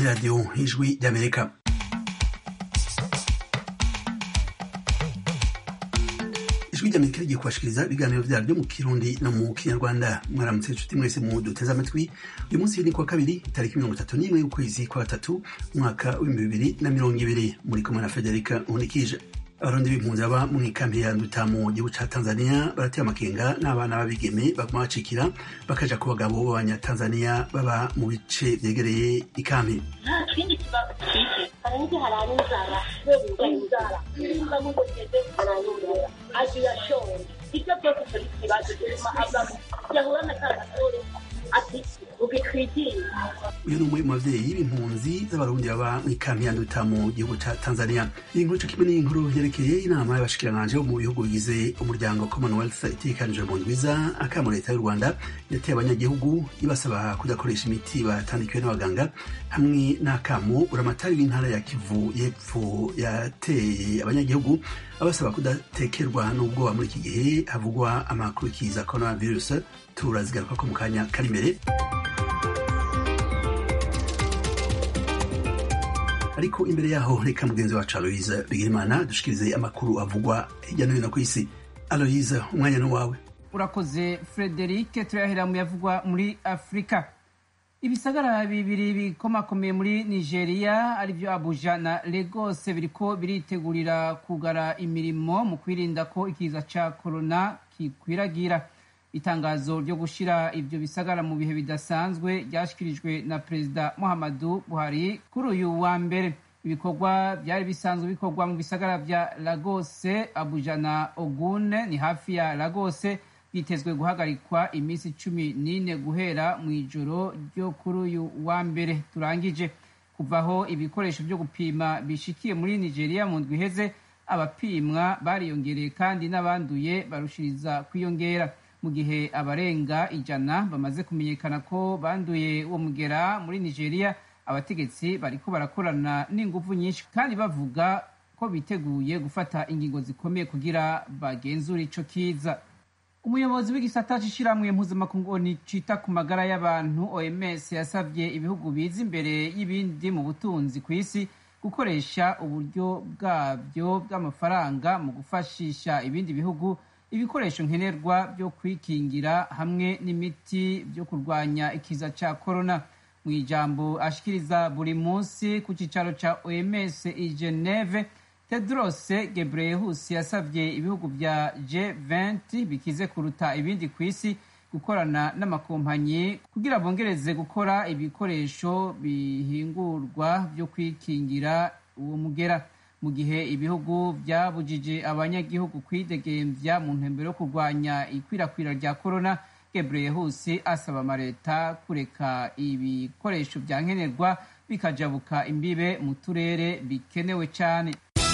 radiyo ijwi ry'amerika ijwi ry'amerika rigiye kubashikiriza ibiganiro vyaryo mu kirundi no mu kinyarwanda mwaramutse inshuti mwese mu duteze amatwi uyu munsi ni kuwa kabiri itariki mirongo itatu n'imwe y'ukwezi kwa gatatu umwaka w'ibihumbi bibiri na mirongo ibiri muri kumwe na federika nkunikije abarundi b'impunzi baba mu ikambi ya nduta mu gihugu ca tanzania barateye amakenga n'abana b'abigeme baguma bacikira bakaja ku bagabo b'abanyatanzania baba mu bice vyegereye ikambi nta kindi kibazo dufite hari n'iki harara inzara kubera inzara nimba mugogeze arayumvira agira shonje ibyo byose turi ikibazo gituma avamo yahura na ka gasore ati ugitwikire uyu ni umwe mu bavyeyi b'impunzi z'abarundi baba mu ikambi ya nduta mu gihugu ca tanzania iyi nkuru co kimwe n'inkuru yerekeye inama y'abashikiranganje bo mu bihugu bigize umuryango commonwealth itegekanijwe mu ndwiza akamo leta y'u rwanda yateye abanyagihugu ibasaba kudakoresha imiti batandikiwe n'abaganga hamwe n'akamo buramatari w'intara ya kivu y'epfo yateye abanyagihugu abasaba kudatekerwa n'ubwoba muri iki gihe havugwa amakuru kiza coronavirus turazigaruka ko mu kanya kari imbere ariko imbere yaho reka mugenzi wacu aloyize bigirimana dushikirize amakuru avugwa hirya no hino ku isi aloyize umwanya ni wawe urakoze frederic turahera mu yavugwa muri afurika ibisagara bibiri bikomakomeye muri nigeria arivyo abuja na lagos biriko biritegurira kugara imirimo mu kwirinda ko ikiza ca korona kikwiragira itangazo ryo gushira ivyo bisagara mu bihe bidasanzwe ryashikirijwe na perezida muhammadu buhari kuri uyu wa mbere ibikorwa byari bisanzwe bikorwa mu bisagara vya lagose abuja na ogune ni hafi ya lagose byitezwe guhagarikwa iminsi cumi n'ine guhera mu ijoro ryo kuri uyu wa mbere turangije kuvaho ibikoresho byo gupima bishikiye muri nigeria mu ndwi iheze abapimwa bariyongereye kandi n'abanduye barushiriza kwiyongera mu gihe abarenga ijana bamaze kumenyekana ko banduye uwo mugera muri nigeria abategetsi bariko barakorana n'ingufu nyinshi kandi bavuga ko biteguye gufata ingingo zikomeye kugira bagenzure ico kiza umuyobozi w'igisata c'ishirahamwe mpuzamakungu cita ku magara y'abantu oms yasavye ibihugu biza imbere y'ibindi mu butunzi ku isi gukoresha uburyo bwabyo bw'amafaranga mu gufashisha ibindi bihugu ibikoresho nkenerwa byo kwikingira hamwe n'imiti byo kurwanya ikiza ca korona mu ijambo ashikiriza buri munsi ku cicaro ca oms i geneve tedros gebreyesus yasavye ibihugu vya g20 bikize kuruta ibindi ku isi gukorana n'amakompanyi kugira bongereze gukora ibikoresho bihingurwa byo kwikingira uwo mugera mu gihe ibihugu byabujije abanyagihugu kwidegemvya mu ntumbero yo kurwanya ikwirakwira rya korona gebreyesus asaba amaleta kureka ibikoresho vya nkenerwa bikajabuka imbibe mu turere bikenewe cane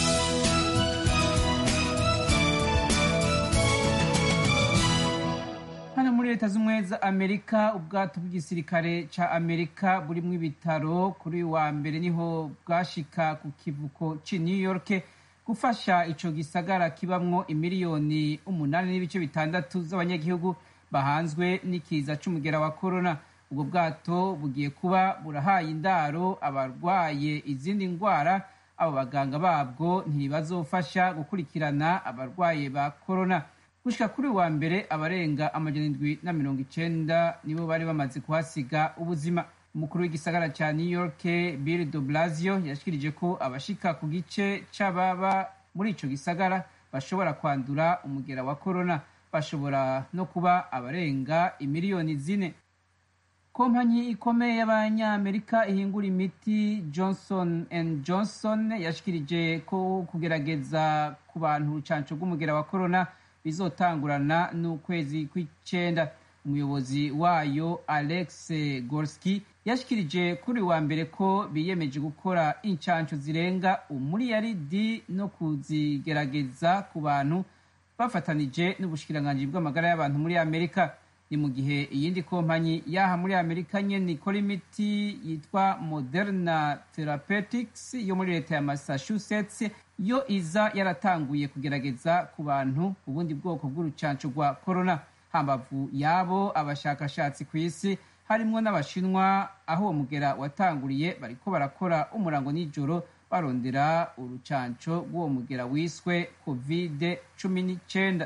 hano muri leta z'ubumwe za amerika ubwato bw'igisirikare ca amerika burimwo ibitaro kuri uyu wa mbere niho bwashika ku kivuko ci new york gufasha ico gisagara kibamwo imiliyoni umunani n'ibice bitandatu z'abanyagihugu bahanzwe n'ikiza c'umugera wa korona ubwo bwato bugiye kuba burahaye indaro abarwaye izindi ngwara abo baganga babwo ntibazofasha gukurikirana abarwaye ba korona gushika kuri wa mbere abarenga amajana indwi na mirongo icenda nibo bari bamaze kuhasiga ubuzima umukuru w'igisagara ca new york bill de blasio yashikirije ko abashika ku gice c'ababa muri ico gisagara bashobora kwandura umugera wa korona bashobora no kuba abarenga imiliyoni zine kompanyi ikomeye y'abanyamerika ihingura imiti johnson and johnson yashikirije ko kugerageza ku bantu urucanco rw'umugera wa korona bizotangurana n'ukwezi kw'icenda umuyobozi wayo alex gorski yashikirije kuri wa mbere ko biyemeje gukora incanco zirenga umuriyaridi no kuzigerageza ku bantu bafatanije n'ubushikiranganji bw'amagara y'abantu muri amerika ni mu gihe iyindi kompanyi yaha muri amerika nyene ikora imiti yitwa moderna therapeutics yo muri leta ya massachusetts yo iza yaratanguye kugerageza ku bantu ubundi bwoko bw'urucanco rwa corona hambavu yabo abashakashatsi ku isi harimwo n'abashinwa aho uwo mugera watanguriye bariko barakora umurango nijoro barondera urucanco rw'uwo mugera wiswe covid cumi n'icenda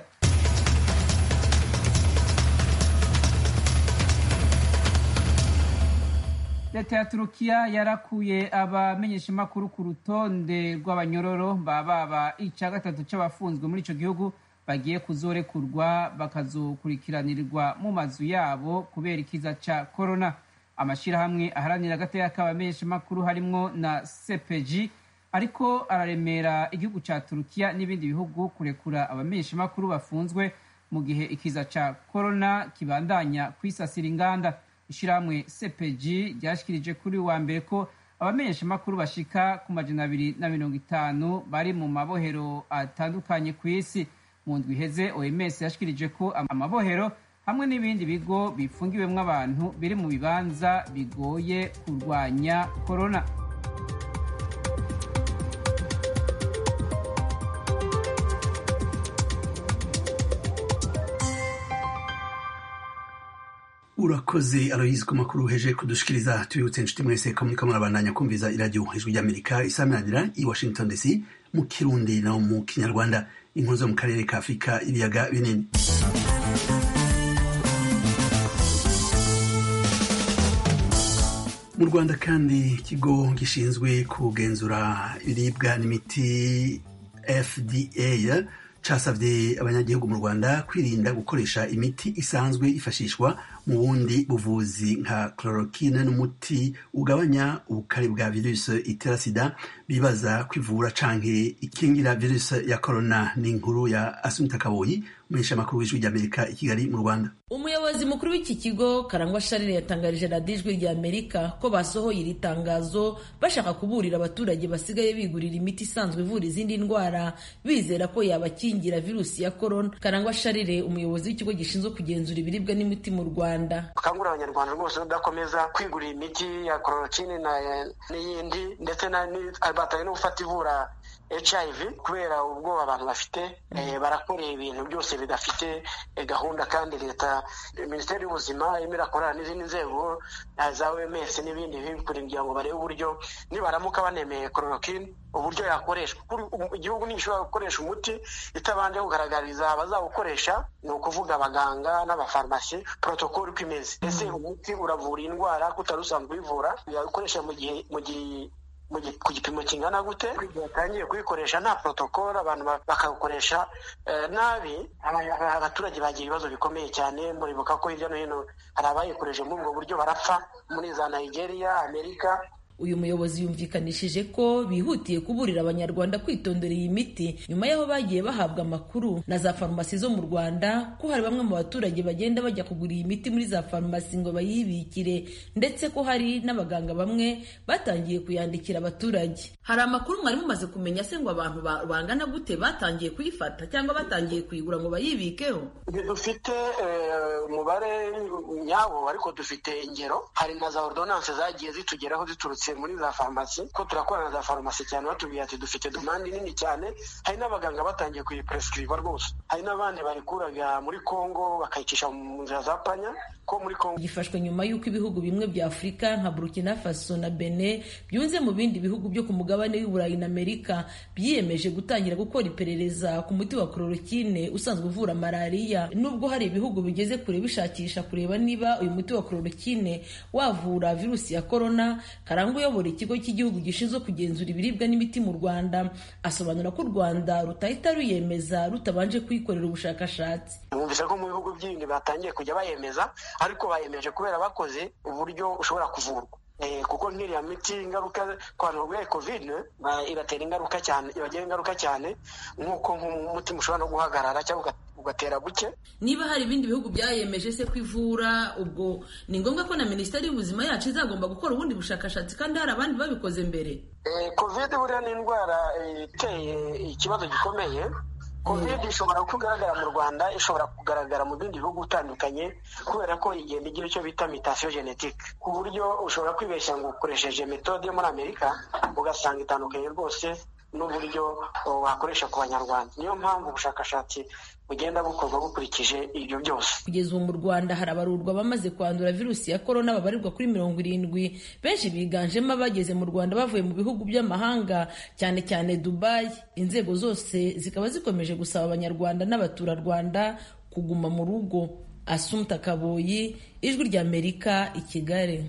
leta ya turukiya yarakuye abamenyeshamakuru ku rutonde rw'abanyororo bababa ica gatatu c'abafunzwe muri ico gihugu bagiye kuzorekurwa bakazokurikiranirirwa mu mazu yabo kubera ikiza ca korona amashirahamwe aharanira agateka k'abamenyeshamakuru harimwo na cpg ariko araremera igihugu ca turukiya n'ibindi bihugu kurekura abamenyeshamakuru bafunzwe mu gihe ikiza ca korona kibandanya kwisasira inganda ishirahamwe cpg ryashikirije kuri wa mbere ko abamenyeshamakuru bashika ku majana abiri na mirongo itanu bari mu mabohero atandukanye ku isi mu ndwi iheze oms yashikirije ko amabohero hamwe n'ibindi bigo bifungiwemwo abantu biri mu bibanza bigoye kurwanya korona urakoze aloyizi ku makuru heje kudushikiriza tubibutse inshuti mwese ko muriko murabandanya kumviza iradiyo ijwi ry'amerika isaminanira i washington dc mu kirundi no mu kinyarwanda inkuru zo mu karere ka afurika ibiyaga binini mu rwanda kandi ikigo gishinzwe kugenzura ibiribwa n'imiti fda casavye abanyagihugu mu rwanda kwirinda gukoresha imiti isanzwe ifashishwa mu bundi buvuzi nka chloroquine n'umuti ugabanya ubukari bwa virusi itera sida bibaza kwivura canke ikingira virusi ya corona n'inkuru ya asunta kaboyi umuheshamakuru w'ijwi ry'amerika i kigali mu rwanda umuyobozi mukuru w'iki kigo karangwa sharire yatangarije radiyo ijwi rya amerika ko basohoye iri tangazo bashaka kuburira abaturage basigaye bigurira imiti isanzwe ivura izindi ndwara bizera ko yabakingira virusi ya korona karangwa sharire umuyobozi w'ikigo gishinzwe kugenzura ibiribwa n'imiti mu rwanda bakangurira abanyarwanda rwose kudakomeza kwigurira imiti ya kororokine n'iyindi ndetse batari no gufata ivura hiv kubera ubwoba abantu bafite barakoreye ibintu byose bidafite gahunda kandi leta minisiteri y'ubuzima irimo irakorana n'izindi nzego za oms n'ibindi kugira ngo barebe uburyo nibaramuka banemeye kororokine uburyo yakoreshwa igihugu ntigishobora gukoresha umuti itabanje kugaragariza abazawukoresha ni ukuvuga abaganga n'abafarumasi protokoli uko imeze ese umuti uravura indwara utari usanzwe uyivura yawukoresha mu gihe mu gihe ku gipimo kingana gute batangiye kuyikoresha nta protokolo abantu bakawukoresha nabi abaturage bagira ibibazo bikomeye cyane muribuka ko hirya no hino hari abayikoresha muri ubwo buryo barapfa muri za nigeria amerika uyu muyobozi yumvikanishije ko bihutiye kuburira abanyarwanda kwitondera iyi miti nyuma y'aho bagiye bahabwa amakuru na za farumasi zo mu rwanda ko hari bamwe mu baturage bagenda bajya kugura iyi miti muri za farumasi ngo bayibikire ndetse ko hari n'abaganga bamwe batangiye kuyandikira abaturage hari amakuru mwari mumaze kumenya se ngo abantu bangana gute batangiye kuyifata cyangwa batangiye kuyigura ngo bayibikeho dufite umubare nyawo ariko dufite ingero hari na za ordonance zagiye zitugeraho ziturutse muri za farumasi ko turakorana na za farumasi cyane batubwira ati dufite demande nini cyane hari n'abaganga batangiye kuyiprescriba rwose hari n'abandi barikuraga muri congo bakayicisha mu nzira za panya ko muri congo gifashwe nyuma y'uko ibihugu bimwe bya afurika nka burkina faso na bene byunze mu bindi bihugu byo ku mugabane w'iburayi na amerika byiyemeje gutangira gukora iperereza ku muti wa chloroquine usanzwe uvura malariya nubwo hari ibihugu bigeze kure bishakisha kureba niba uyu muti wa chloroquine wavura virusi ya korona karangwa uyobora ikigo cy'igihugu gishinzwe kugenzura ibiribwa n'imiti mu rwanda asobanura ko u rwanda rutahita ruyemeza rutabanje kuyikorera ubushakashatsi mwumvise ko mu bihugu byindi batangiye kujya bayemeza ariko bayemeje kubera bakoze uburyo ushobora kuvurwa kuko nk'iriya miti ingaruka ku bantu barwaye kovide ibatera ingaruka cyane ibagira ingaruka cyane nk'uko nk'umutima ushobora no guhagarara cyangwa ugatera buke niba hari ibindi bihugu byayemeje se ko ivura ubwo ni ngombwa ko na minisiteri y'ubuzima yacu izagomba gukora ubundi bushakashatsi kandi hari abandi babikoze mbere kovide buriya ni indwara iteye ikibazo gikomeye covid ishobora kugaragara mu rwanda ishobora kugaragara mu bindi bihugu bitandukanye kubera ko igenda igira icyo bita mutation genetique ku buryo ushobora kwibeshya ngo ukoresheje metode yo muri amerika ugasanga itandukanye rwose n'uburyo wakoresha ku banyarwanda niyo mpamvu ubushakashatsi bugenda bukorwa bukurikije ibyo byose kugeza ubu mu rwanda harabarurwa abamaze kwandura virusi ya korona babarirwa kuri mirongo irindwi benshi biganjemo abageze mu rwanda bavuye mu bihugu by'amahanga cyane cyane dubayi inzego zose zikaba zikomeje gusaba abanyarwanda n'abaturarwanda kuguma mu rugo asumta kaboyi ijwi ry'amerika i kigali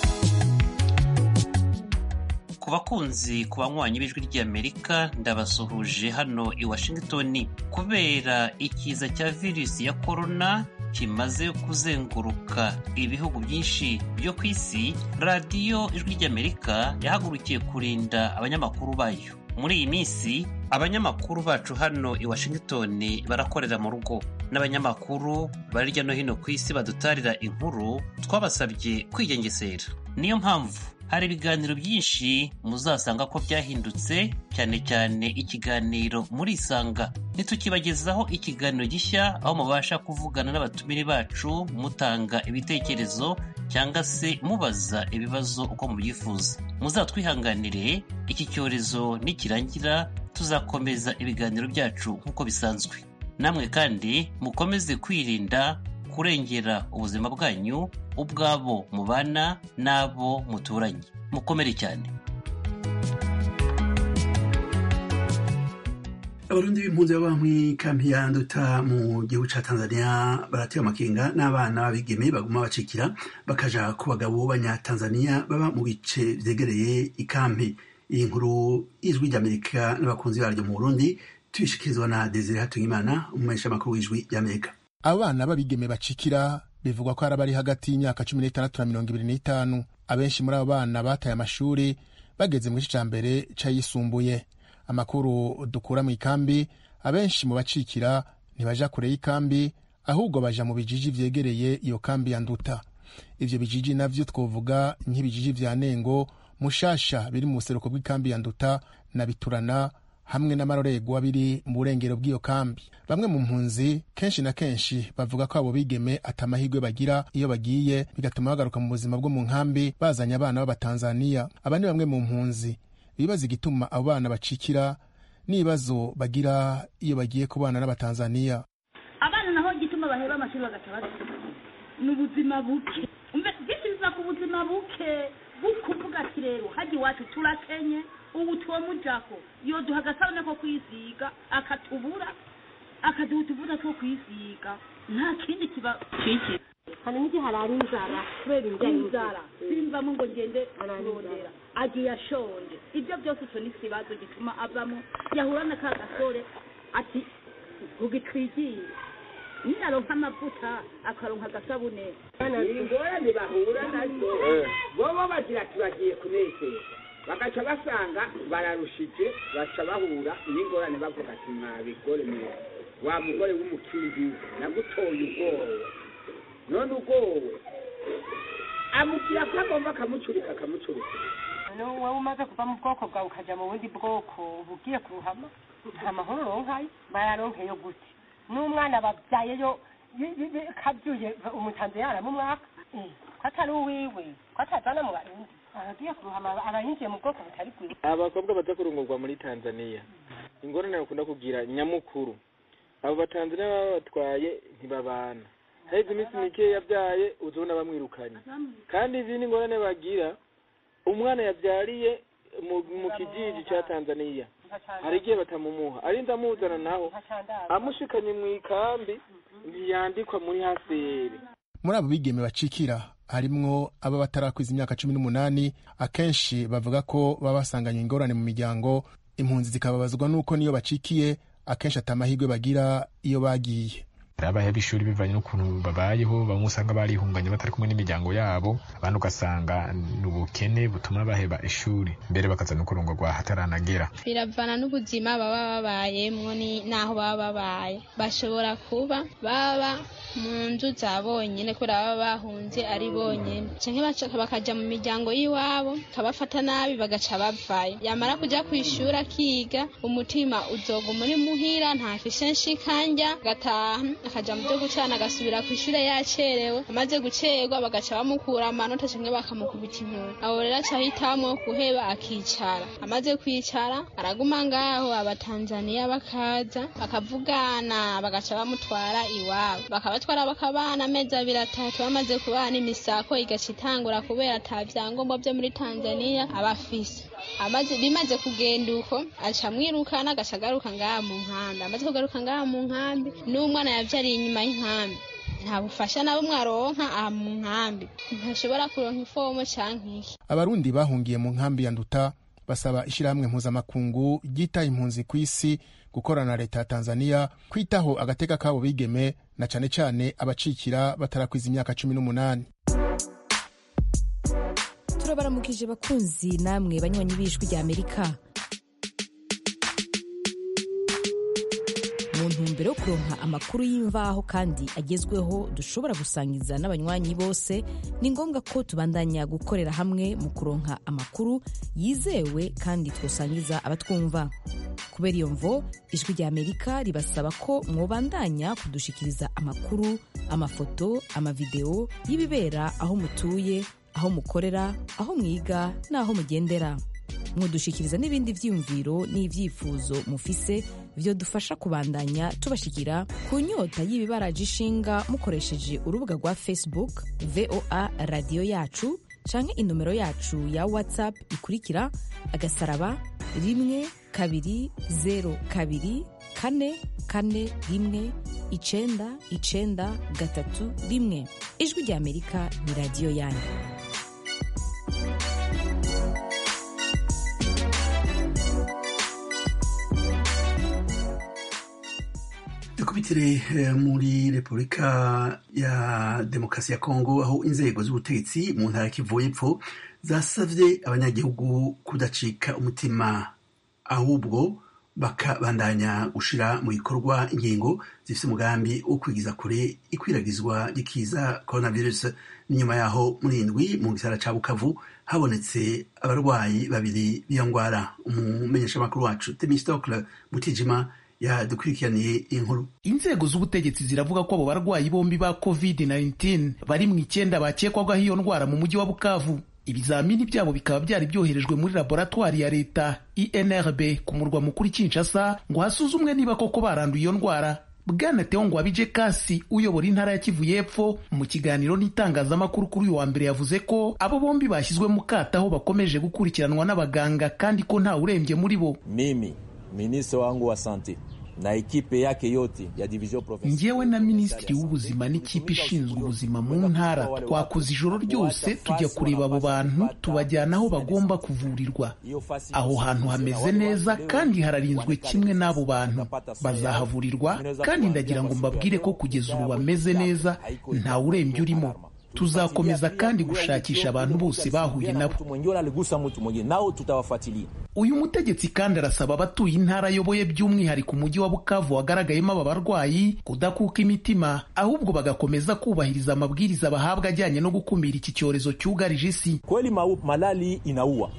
ku bakunzi ku banywanyi b'ijwi ry'amerika ndabasuhuje hano i washington kubera ikiza cya virusi ya korona kimaze kuzenguruka ibihugu byinshi byo ku isi radiyo ijwi ry'amerika yahagurukiye kurinda abanyamakuru bayo muri iyi minsi abanyamakuru bacu hano i washington barakorera mu rugo n'abanyamakuru bari hirya no hino ku isi badutarira inkuru twabasabye kwigengesera niyo mpamvu hari ibiganiro byinshi muzasanga ko byahindutse cyane cyane ikiganiro muri isanga ntitukibagezaho ikiganiro gishya aho mubasha kuvugana n'abatumire bacu mutanga ibitekerezo cyangwa se mubaza ibibazo uko mubyifuza muzatwihanganire iki cyorezo nikirangira tuzakomeza ibiganiro byacu nk'uko bisanzwe namwe kandi mukomeze kwirinda kurengera ubuzima bwanyu ubwabo mubana n'abo muturanye mukomere cyane abarundi b'impunzi baba mw'ikampi ya nduta mu gihugu ca tanzania baratewe amakenga n'abana b'abigeme baguma bacikira bakaja ku bagabo b'abanyatanzania baba mu bice vyegereye ikampi iyi nkuru y'ijwi ry'amerika n'abakunzi baryo mu burundi tuyishikirizwa na desire hatungimana umumenyesha makuru w'ijwi ry'amerika abana b'abigeme bacikira bivugwa ko hari abari hagati y'imyaka cumi n'itandatu na mirongo ibiri n'itanu abenshi muri abo bana bataye amashuri bageze mu gice ca mbere c'ayisumbuye amakuru dukura mu ikambi abenshi mu bacikira ntibaja kure y'ikambi ahubwo baja mu bijiji vyegereye iyo kambi ya nduta ivyo bijiji navyo twovuga nk'ibijiji vya nengo mushasha biri mu buseruko bw'ikambi ya nduta na biturana hamwe n'amarorerwa biri mu burengero bw'iyo kambi bamwe mu mpunzi kenshi na kenshi bavuga ko abo bigeme ata amahirwe bagira iyo bagiye bigatuma bagaruka mu buzima bwo mu nkambi bazanye abana b'abatanzaniya aba ni bamwe mu mpunzi bibaza igituma abo bana bacikira n'ibibazo bagira iyo bagiye kubana n'abatanzaniya abana naho igituma baheba amashuri bagaca basiga ni ubuzima buke umve byinshi biva ku buzima buke bukuvuga ati rero hajya iwacu turakenye ubu twomujako yoduha agasabune ko kwisiga akatubura akaduha utuvuta two kwisiga nta kindi kiba kiki hari n'igihe harara inzara kubera ibijyanye inzara simvamo ngo ngende kurondera agiye ashonje ibyo byose icyo ni ikibazo gituma avamo yahura na ka gasore ati ugitwigiye ninaronka amavuta akaronka agasabune ingorane bahura nazo bobo bagira ati bagiye kunezera bagaca basanga bararushije baca bahura n'ingorane bavuga ati mwabigore mwe wa mugore w'umukindi nagutoye ubwoba none ubwoba amubwira ko agomba akamucurika akamucurika wowe umaze kuva mu bwoko bwawe ukajya mu bundi bwoko uba ugiye kuruhama nta mahoro uronkayo bayaronkeyo gute n'umwana babyayeyo kabyuye umutanze yaramo umwaka ko atari uwiwe ko atazana mu barundi aragiye kuruhama abayinjiye mu bwoko butari bwiza abakobwa baza kurongorwa muri tanzania ingorane bakunda kugira nyamukuru abo batanzania baba batwaye ntibabana haheze iminsi mike yabyaye uzabona bamwirukanye kandi izindi ngorane bagira umwana yabyariye mu kijiji cya tanzania hari igihe batamumuha arinda amuzana naho amushikanye mu ikambi ntiyandikwa muri haseri muri abo bigeme bacikira harimwo aba batarakwiza imyaka cumi n'umunani akenshi bavuga ko baba basanganywe ingorane mu miryango impunzi zikababazwa n'uko niyo bacikiye akenshi ata amahirwe bagira iyo bagiye abaheba ishuri bivanye n'ukuntu babayeho bamwe usanga barihunganye batari kumwe n'imiryango yabo abandi ugasanga ni ubukene butuma baheba ishuri mbere bakaza no kurongorwa hataranagera biravana n'ubuzima baba babayemwo n'aho baba babaye bashobora kuba baba mu nzu za bonyene kubera baba bahunze ari bonyene canke bakaja mu miryango y'iwabo kabafata nabi bagaca bavayo yamara kuja kw'ishuri akiga umutima uzoguma uri muhira ntafise nshikanja gataha akaja mu vyo gucana agasubira kw'ishure yacerewe amaze gucerwa bagaca bamukura amanota canke bakamukubita inkuru abo rero aca ahitamwo kuheba akicara amaze kwicara araguma ngaho abatanzaniya bakaza bakavugana bagaca bamutwara iwabo bakabatwara bakabana amezi abiri atatu bamaze kubana imisako igaca itangura kubera ata vyangombwa vyo muri tanzaniya aba afise amaze bimaze kugenda uko aca amwirukana agaca agaruka ngaha mu nkambi amaze kugaruka ngaha mu nkambi n'umwana yavyariye inyuma y'inkambi nta bufasha na bumwe aronka aha mu nkambi ntashobora kuronka ifomo canke iki abarundi bahungiye mu nkambi ya nduta basaba ishyirahamwe mpuzamakungu ryita impunzi ku isi gukorana na leta ya tanzania kwitaho agateka kabo bigeme na cane cane abacikira batarakwiza imyaka cumi n'umunani turabaramukije bakunzi namwe banywanyi b'ijwi rya amerika mu ntumbero yo kuronka amakuru y'imvaho kandi agezweho dushobora gusangiza n'abanywanyi bose ni ngombwa ko tubandanya gukorera hamwe mu kuronka amakuru yizewe kandi twosangiza abatwumva kubera iyo mvo ijwi rya amerika ribasaba ko mwobandanya kudushikiriza amakuru amafoto amavideo y'ibibera aho mutuye aho mukorera aho mwiga n'aho mugendera mudushikiriza n'ibindi vyiyumviro n'ivyifuzo mufise vyodufasha kubandanya tubashikira ku nyota y'ibibaraje ishinga mukoresheje urubuga rwa facebook voa radiyo yacu canke inomero yacu ya whatsapp ikurikira agasaraba rimwe kabiri zero kabiri kane kane rimwe icenda icenda gatatu rimwe ijwi rya amerika ni radiyo yanyu dukubitire muri repubulika ya demokarasi ya kongo aho inzego z'ubutegetsi mu ntara kivu y'epfo zasavye abanyagihugu kudacika umutima ahubwo bakabandanya gushira mu bikorwa ingingo zifite umugambi wo kwigiza kure ikwiragizwa ry'ikiza coronavirus n'inyuma yaho muri indwi mu gisara ca bukavu habonetse abarwayi babiri b'iyo ngwara umumenyeshamakuru wacu temistokle mutijima yadukurikiraniye inkuru inzego z'ubutegetsi ziravuga ko abo barwayi bombi ba covid-19 bari mu icyenda bakekwagaho iyo ndwara mu mujyi wa bukavu ibizamini byabo bikaba byari byoherejwe muri laboratwari ya leta inrb ku murwa mukuru kinshasa ngo hasuzumwe niba koko baranduye iyo ndwara bwana teo ngwabije kasi uyobora intara ya kivu y'epfo mu kiganiro n'itangazamakuru kuri uyu wa mbere yavuze ko abo bombi bashyizwe mu kato aho bakomeje gukurikiranwa n'abaganga kandi ko nta urembye muri bo mimi minisitiri wangu wa sante na ekipe yake yote ya division provinciale. Njyewe na minisitiri w'ubuzima n'ikipe ishinzwe ubuzima mu ntara twakoze ijoro ryose tujya kureba abo bantu tubajyana aho bagomba kuvurirwa. Aho hantu hameze neza kandi hararinzwe kimwe n'abo bantu bazahavurirwa, kandi ndagira ngo mbabwire ko kugeza ubu bameze neza nta urembye urimo. tuzakomeza kandi gushakisha abantu bose bahuye nabo uyu mutegetsi kandi arasaba abatuye intara ayoboye by'umwihariko umujyi wa bukavu wagaragayemo aba barwayi kudakuka imitima ahubwo bagakomeza kubahiriza amabwiriza bahabwa ajyanye no gukumira iki cyorezo cyugarije isi kweli malali inaua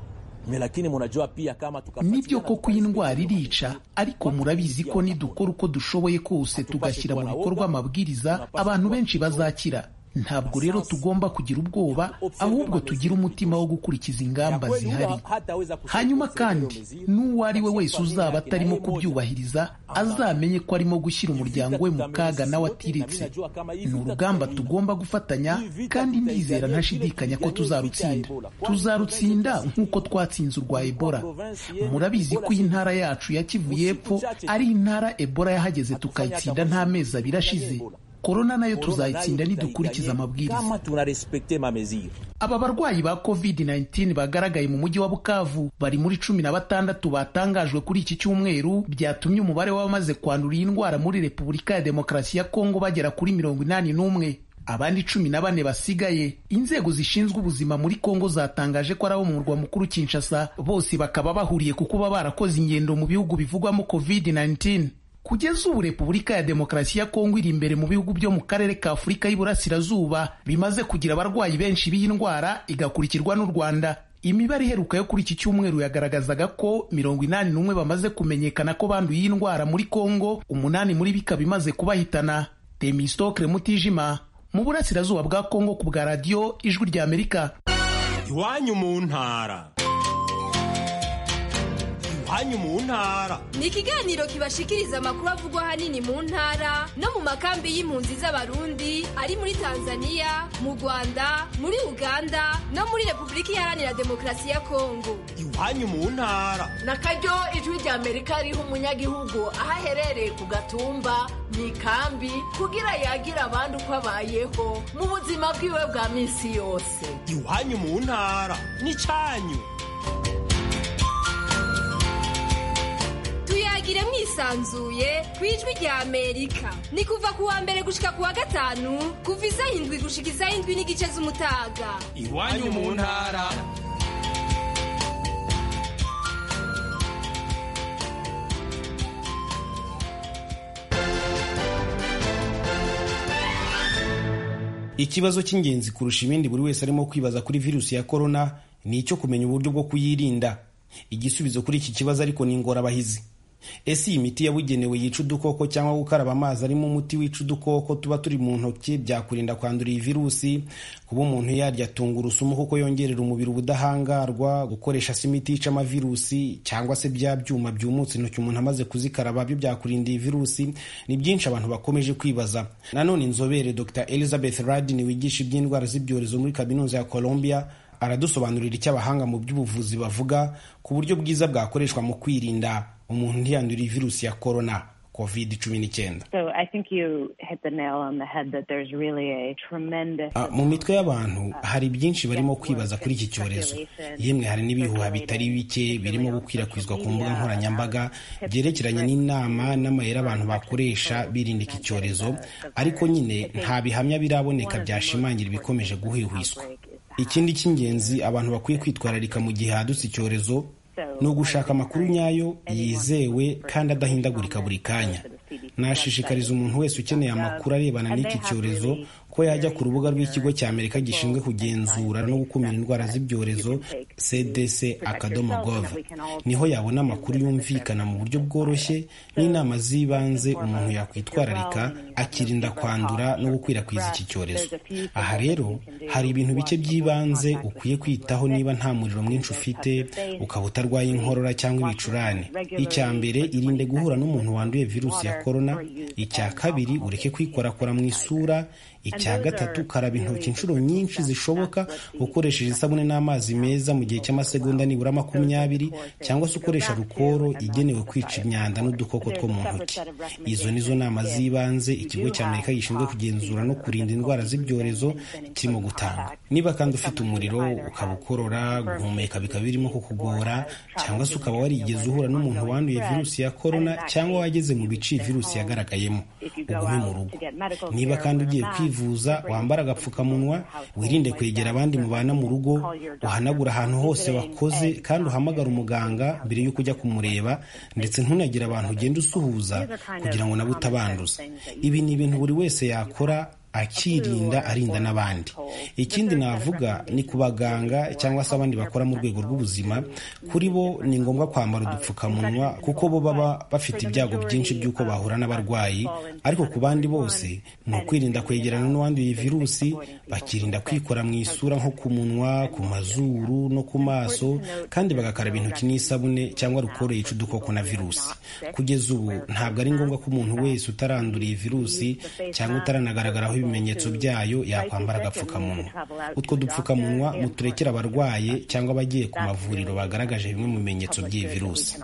nibyo koko iyi ndwara irica ariko murabizi ko nidukora uko dushoboye kose tugashyira mu bikorwa amabwiriza abantu benshi bazakira ntabwo rero tugomba kugira ubwoba ahubwo tugira umutima wo gukurikiza ingamba zihari hanyuma kandi n'uwo ari we wese uzaba atarimo kubyubahiriza azamenye ko arimo gushyira umuryango we mu kaga nawe atiretse ni urugamba tugomba gufatanya kandi ndizera ntashidikanya ko tuzarutsinda tuzarutsinda nk'uko twatsinze urwa ebola murabizi ko iyi ntara yacu ya kivu y'epfo ari intara ebola yahageze tukayitsinda nta mezi abiri ashize korona nayo tuzayitsinda nidukurikiza amabwiriza aba barwayi ba covid-19 bagaragaye mu mujyi wa bukavu bari muri cumi na batandatu batangajwe kuri iki cyumweru byatumye umubare w'abamaze kwandura iyi ndwara muri repubulika ya demokarasi ya kongo bagera kuri mirongo inani n'umwe abandi cumi na bane basigaye inzego zishinzwe ubuzima muri kongo zatangaje ko ari abo mu murwa mukuru kinshasa bose bakaba bahuriye ku kuba barakoze ingendo mu bihugu bivugwamo covid-19 kugeza ubu repubulika ya demokarasi ya kongo iri imbere mu bihugu byo mu karere ka afurika y'iburasirazuba bimaze kugira abarwayi benshi b'iyi ndwara igakurikirwa n'u rwanda imibare iheruka yo kuri iki cyumweru yagaragazaga ko mirongo inani n'umwe bamaze kumenyekana ko banduye iyi ndwara muri kongo umunani muri bikaba imaze kubahitana temistokre mutijima mu burasirazuba bwa kongo ku bwa radiyo ijwi ry'amerika iwanyu mu ntara iwanyu mu ntara ni ikiganiro kibashikiriza amakuru avugwa ahanini mu ntara no mu makambi y'impunzi z'abarundi ari muri tanzania mu rwanda muri uganda no muri repubulika iharanira demokarasi ya kongo iwanyu mu ntara na karyo ijwi rya amerika riha umunyagihugu aho aherereye ku gatumba mu ikambi kugira yagira abandi uko abayeho mu buzima bwiwe bwa minsi yose iwanyu mu ntara n'icyanyu tuyagire mwisanzuye ku ijwi rya amerika ni kuva ku wa mbere gushika ku wa gatanu kuva isaha indwi gushika isaha indwi n'igice z'umutaga iwanyu mu ntara ikibazo cy'ingenzi kurusha ibindi buri wese arimo kwibaza kuri virusi ya korona ni icyo kumenya uburyo bwo kuyirinda igisubizo kuri iki kibazo ariko ni ingorabahizi ese iyi miti yabugenewe yica udukoko cyangwa gukaraba amazi arimo umuti wica udukoko tuba turi mu ntoki byakurinda kwandura iyi virusi kuba umuntu yarya tungurusumu kuko yongerera umubiri ubudahangarwa gukoresha se imiti yica amavirusi cyangwa se bya byuma byumutse intoki umuntu amaze kuzikaraba byo byakurinda iyi virusi ni byinshi abantu bakomeje kwibaza nanone inzobere dr elizabeth radin wigisha iby'indwara z'ibyorezo muri kaminuza ya colombia aradusobanurira icyo abahanga mu by'ubuvuzi bavuga ku buryo bwiza bwakoreshwa mu kwirinda umuntu ntiyandura virusi ya korona covid cumi n'icyenda mu mitwe y'abantu hari byinshi barimo kwibaza kuri iki cyorezo yemwe hari n'ibihuha bitari bike birimo gukwirakwizwa ku mbuga nkoranyambaga byerekeranye n'inama n'amayeri abantu bakoresha birinda iki cyorezo ariko nyine nta bihamya biraboneka byashimangira ibikomeje guhwihwiswa ikindi cy'ingenzi abantu bakwiye kwitwararika mu gihe hadutse icyorezo ni ugushaka amakuru nyayo yizewe kandi adahindagurika buri kanya nashishikariza umuntu wese ukeneye amakuru arebana n'iki cyorezo ko yajya ku rubuga rw'ikigo cya amerika gishinzwe kugenzura no gukumira indwara z'ibyorezo cdc akadomo gov niho yabona amakuru yumvikana mu buryo bworoshye n'inama z'ibanze umuntu yakwitwararika akirinda kwandura no gukwirakwiza iki cyorezo aha rero hari ibintu bike by'ibanze ukwiye kwitaho niba nta muriro mwinshi ufite ukaba utarwaye inkorora cyangwa ibicurane icya mbere irinde guhura n'umuntu wanduye virusi ya korona icya kabiri ureke kwikorakora mu isura icya gatatu karaba intoki inshuro nyinshi zishoboka ukoresheje isabune n'amazi meza mu gihe cy'amasegonda nibura makumyabiri cyangwa se ukoresha rukoro igenewe kwica imyanda n'udukoko two mu ntoki izo nizo nama z'ibanze ikigo cya amerika gishinzwe kugenzura no kurinda indwara z'ibyorezo kirimo gutanga niba kandi ufite umuriro ukaba ukorora guhumeka bikaba birimo kukugora cyangwa se ukaba warigeze uhura n'umuntu wanduye virusi ya korona cyangwa wageze mu bice virusi yagaragayemo ugume mu rugo niba kandi ugiye kwivuza wambara agapfukamunwa wirinde kwegera abandi mubana mu rugo uhanagura ahantu hose wakoze kandi uhamagara umuganga mbere y'uko ujya kumureba ndetse ntunagire abantu ugenda usuhuza kugira ngo nabo utabanduza ibi ni ibintu buri wese yakora akirinda arinda n'abandi ikindi navuga ni ku baganga cyangwa se abandi bakora mu rwego rw'ubuzima kuri bo ni ngombwa kwambara udupfukamunwa kuko bo baba bafite ibyago byinshi by'uko bahura n'abarwayi ariko ku bandi bose ni ukwirinda kwegerana n'uwanduye virusi bakirinda kwikora mu isura nko ku munwa ku mazuru no ku maso kandi bagakaraba intoki n'isabune cyangwa rukoro yica udukoko na virusi kugeza ubu ntabwo ari ngombwa ko umuntu wese utaranduriye virusi cyangwa utaranagaragaraho ibimenyetso byayo yakwambara agapfukamunwa utwo dupfukamunwa muturekere abarwaye cyangwa abagiye ku mavuriro bagaragaje bimwe mu bimenyetso by'iyi virusi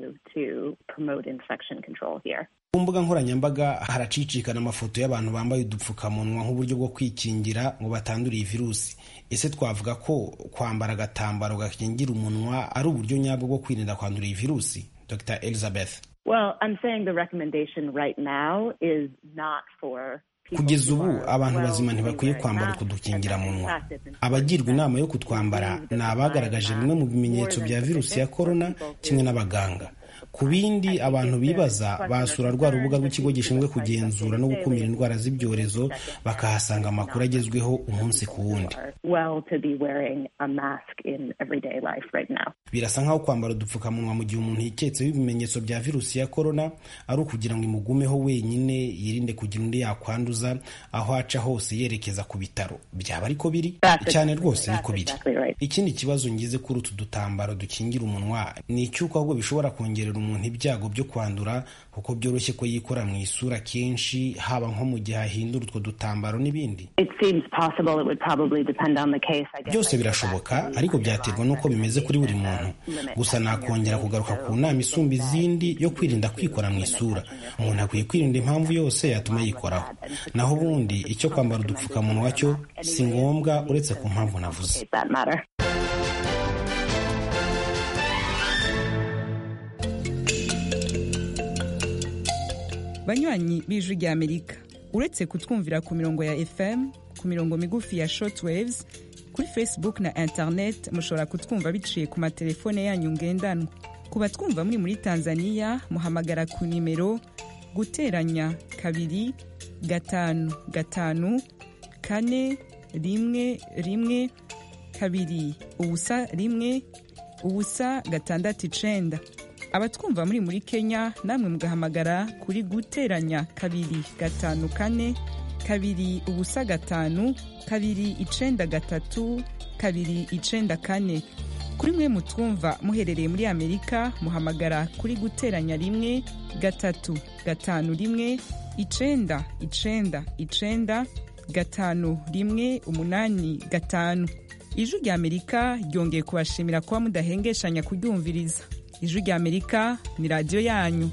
ku mbuga nkoranyambaga haracicikana amafoto y'abantu bambaye udupfukamunwa nk'uburyo bwo kwikingira ngo batandure iyi virusi ese twavuga ko kwambara agatambaro gakingira umunwa ari uburyo nyabwo bwo kwirinda kwandura iyi virusi dr elizabeth well, I'm saying the recommendation right now is not for kugeza ubu abantu bazima ntibakwiye kwambara utwo dukingiramunwa abagirwa inama yo kutwambara ni abagaragaje bimwe mu bimenyetso bya virusi ya korona kimwe n'abaganga ku bindi abantu bibaza basura rwa rubuga rw'ikigo gishinzwe kugenzura no gukumira indwara z'ibyorezo bakahasanga amakuru agezweho umunsi ku wundi well to be wearing a mask in everyday life right now. birasa nk'aho kwambara udupfukamunwa mu gihe umuntu yiketseho ibimenyetso bya virusi ya korona ari ukugira ngo imugumeho wenyine yirinde kugira undi yakwanduza aho aca hose yerekeza ku bitaro byaba ariko biri cyane rwose niko biri ikindi kibazo ngize kuri utu dutambaro dukingira umunwa ni icy'uko ahubwo bishobora kongerera umuntu ibyago byo kwandura kuko byoroshye ko yikora mu isura kenshi haba nko mu gihe ahindura utwo dutambaro n'ibindi It seems possible. It would probably depend on the case. I guess. byose birashoboka ariko byaterwa n'uko bimeze kuri buri muntu gusa nakongera kugaruka ku nama isumba izindi yo kwirinda kwikora mu isura umuntu akwiye kwirinda impamvu yose yatuma yikoraho naho ubundi icyo kwambara udupfukamunwa cyo si ngombwa uretse ku mpamvu navuze That matter. banywanyi b'ijwi rya amerika uretse kutwumvira ku mirongo ya fm ku mirongo migufi ya shortwaves kuri facebook na internet mushobora kutwumva biciye ku matelefone yanyu ngendanwa ku batwumva muri muri tanzania muhamagara ku nimero guteranya kabiri gatanu gatanu kane rimwe rimwe kabiri ubusa rimwe ubusa gatandatu icenda abatwumva muri muri kenya namwe mugahamagara kuri guteranya kabiri gatanu kane kabiri ubusa gatanu kabiri icenda gatatu kabiri icenda kane kuri mwe mutwumva muherereye muri amerika muhamagara kuri guteranya rimwe gatatu gatanu rimwe icenda icenda icenda gatanu rimwe umunani gatanu ijwi rya amerika ryongeye kubashimira kuba mudahengeshanya kuryumviriza ijwi rya amerika ni radiyo yanyu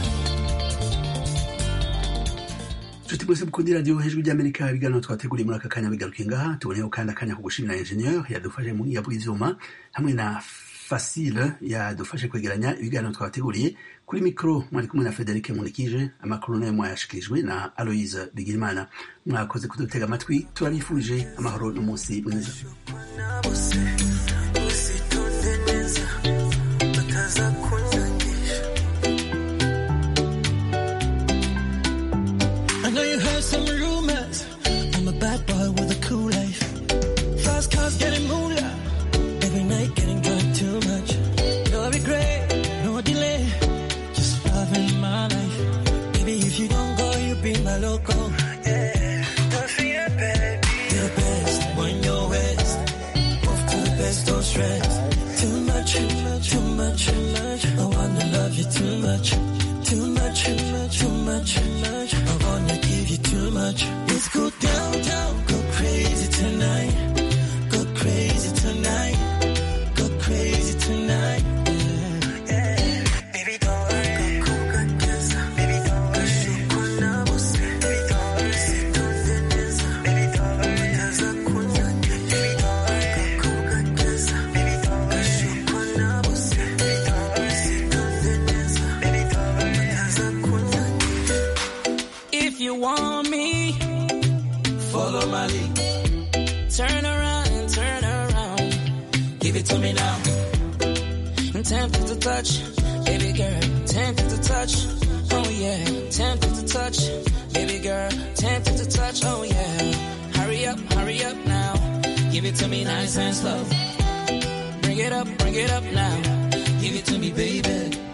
nshuti mwese mukundira radiyo hejuru ry'amerika ibiganiro twateguriye muri aka kanya bigarukiye ngaha tuboneyeho kandi akanya ko gushimira enjeniyeri yadufashe mu iyabura ivyuma hamwe na fasile yadufashe kwegeranya ibiganiro twabateguriye kuri mikoro mwari kumwe na frederic munikije amakuru nayo mwayashikirijwe na aloise bigirimana mwakoze kudutega amatwi turabifurije amahoro n'umunsi mwiza I know you heard some rumors. I'm a bad boy with a cool life. Fast cars getting moolah. Every night getting drunk too much. No regret, no delay. Just loving my life. Baby, if you don't go, you be my loco. Yeah. Don't fear, baby. You're the best when you're west. Off to the best, don't stress. Too much, too much, too much, too much. I wanna love you too much. Too much, too much, too much, too much. I wanna give you too much. Let's go downtown, go crazy tonight. Go crazy tonight. Go crazy tonight. Yeah. Yeah. Baby, don't worry. Baby, don't worry. Baby, don't worry. Baby, don't worry. Baby, don't worry. Baby, don't worry. If you want me, follow my lead. Turn around and turn around. Give it to me now. I'm tempted to touch, baby girl. Tempted to touch, oh yeah. Tempted to touch, baby girl. Tempted to touch, oh yeah. Hurry up, hurry up now. Give it to me nice and slow. Bring it up, bring it up now. Give it to me, baby.